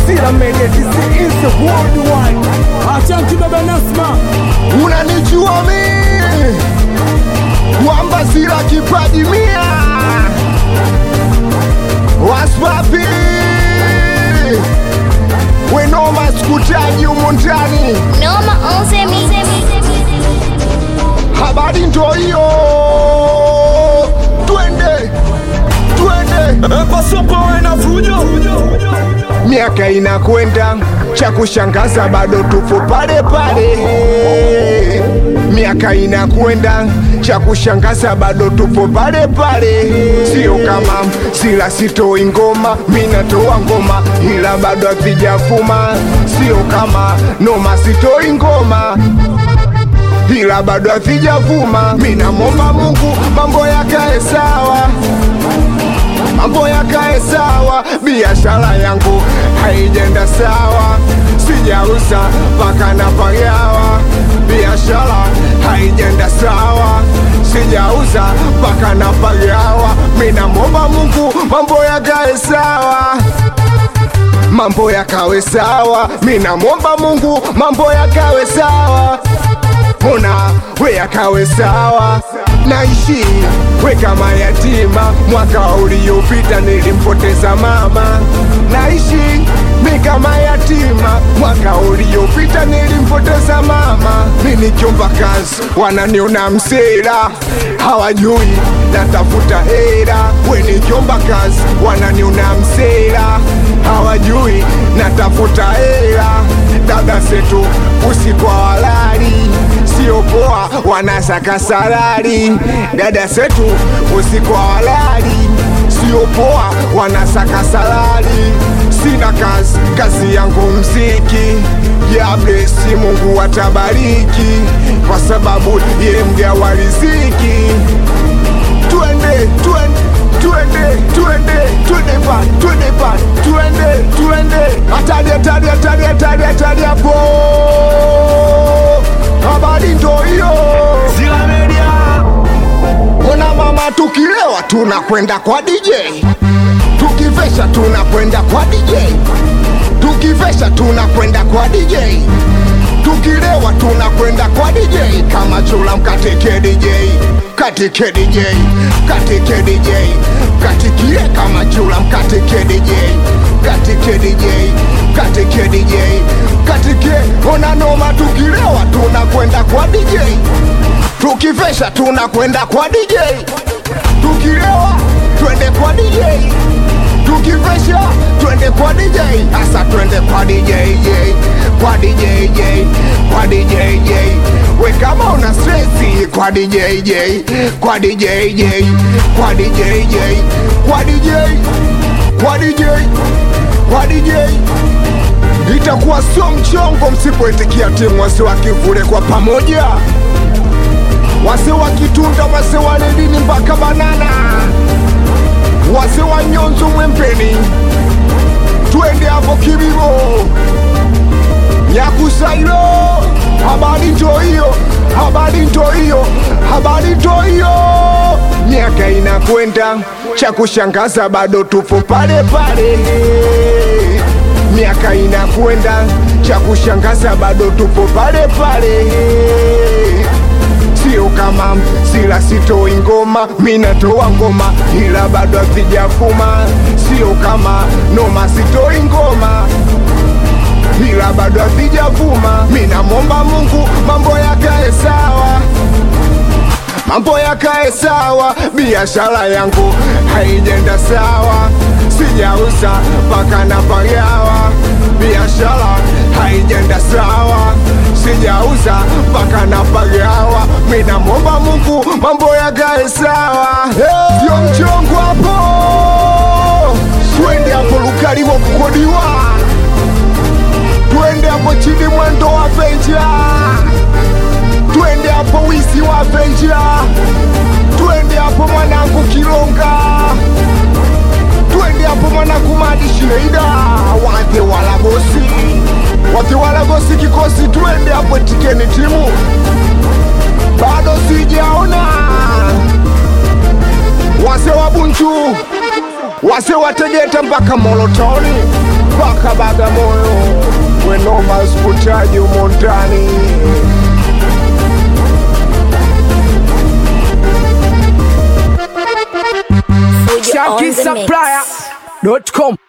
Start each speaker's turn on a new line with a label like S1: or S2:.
S1: Sila Media DC is the worldwide.
S2: Achanki baba Nasma,
S1: Unanijua mimi kwamba Sila kipaji mia waspapi wenoma sikutaji humu ndani
S3: Noma onze mi.
S1: habari ndo hiyo twende twende
S2: pasopa na fujo
S1: miaka inakwenda cha kushangaza bado tupo pale pale miaka inakwenda cha kushangaza bado tupo pale pale sio kama sila sitoi ngoma minatoa ngoma ila bado hazijafuma sio kama noma sitoi ngoma ila bado hazijavuma minamwomba mungu mambo yakae sawa mambo yakae sawa, biashara yangu haijenda sawa, sijauza mpaka napagawa, biashara haijenda sawa, sijauza mpaka napagawa, minamwomba Mungu mambo yakae sawa mambo yakawe sawa, minamwomba Mungu mambo yakawe sawa mbona we yakawe sawa naishi we kama yatima mwaka uliopita nilimpoteza mama naishi mi kama yatima mwaka uliopita nilimpoteza mama mi nikiomba kazi wananiona msela hawajui natafuta hera we nikiomba kazi wananiona msela hawajui natafuta hera dada zetu usiku walali sio poa, wanasaka salari. Dada zetu usiku walali, sio poa, wanasaka salari. Sina kazi, kazi yangu mziki. Ya blesi Mungu atabariki, kwa sababu ye mgawa riziki. Twende, twende twende twende twende pa twende pa twende twende hatari hatari hatari hatari hatari hapo habari ndo hiyo
S2: Sila Media,
S1: ona mama tukilewa tunakwenda kwa DJ tukivesha tunakwenda kwa DJ tukivesha tunakwenda kwa DJ tukilewa tunakwenda kwa DJ kama chula mkatike DJ katike DJ katike DJ katikie kama chula mkatike DJ katike DJ katike DJ katike ona noma tukilewa tunakwenda kwa DJ tukivesha tunakwenda kwa DJ tukilewa twende kwa DJ tukivesha twende kwa DJ hasa twende kwa DJ J, kwa DJ J, kwa DJ J. we kama una stresi kwa DJ J, kwa DJ J, kwa DJ J, kwa DJ kwa DJ kwa DJ itakuwa sio mchongo msipoitikia timu wase wa kivule kwa pamoja wase wa kitunda wase wa redini mpaka banana wase wa nyonzo mwempeni twende hapo kibibo nyakusailo habari ndo hiyo habari ndo hiyo habari ndo hiyo miaka inakwenda cha kushangaza bado tupo pale pale miaka inakwenda cha kushangaza bado tupo pale pale sio kama sila sitoi ngoma minatoa ngoma ila bado hazijafuma sio kama noma sitoi ngoma ila bado hazijavuma minamwomba mungu mambo yakae sawa mambo yakae sawa biashara yangu haijenda sawa sijauza mpaka napagawa biashara haijenda sawa sijauza mpaka napagawa minamwomba mungu mambo yakae sawa sio mchongo hapo twende hapo lukalimo kukodiwa twende hapo chini mwendo wa venja twende hapo wisi wa venja twende hapo mwanangu kilonga twende hapo mwanangu madi sheida wate wala bosi wate wala bosi kikosi twende hapo tikeni timu bado sijaona wase wa bunchu wase wa tegeta mpaka molotoni mpaka Bagamoyo, wenoma sikutaji humo ndani.
S3: Fujo on the mix.
S2: ShankySupplier.com